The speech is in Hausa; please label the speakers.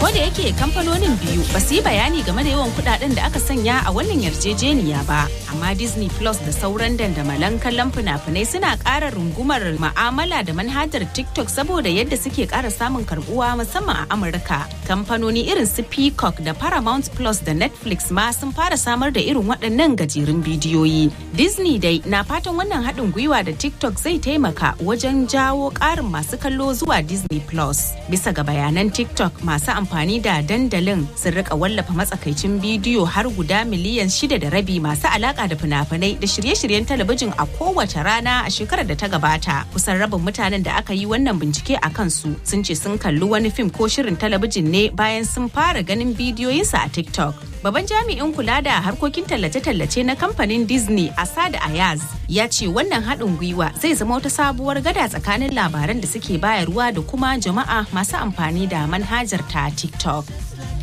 Speaker 1: da yake kamfanonin biyu ba su yi bayani game da yawan kudaden da aka sanya a wannan yarjejeniya ba amma disney plus da sauran dandamalan kallon fina-finai suna ƙara rungumar ma'amala da manhajar tiktok saboda yadda suke ƙara samun karbuwa musamman a amurka kamfanoni irin su peacock da paramount plus da netflix ma sun fara samar da irin waɗannan gajerun bidiyoyi disney dai na fatan wannan haɗin gwiwa da tiktok zai taimaka wajen jawo ƙarin masu kallo zuwa disney plus bisa ga bayanan tiktok masu amfani da dandalin sun rika wallafa matsakaicin bidiyo har guda miliyan shida da rabi masu alaka da fina-finai da shirye-shiryen talabijin a kowace rana a shekarar da ta gabata kusan rabin mutanen da aka yi wannan bincike a kansu sun ce sun kalli wani fim ko shirin talabijin ne bayan sun fara ganin bidiyoyinsa a tiktok Baban jami'in kula da harkokin tallace-tallace na kamfanin Disney Asad Ayaz ya ce wannan haɗin gwiwa zai zama wata sabuwar gada tsakanin labaran da suke bayarwa da kuma jama'a masu amfani da manhajar ta TikTok.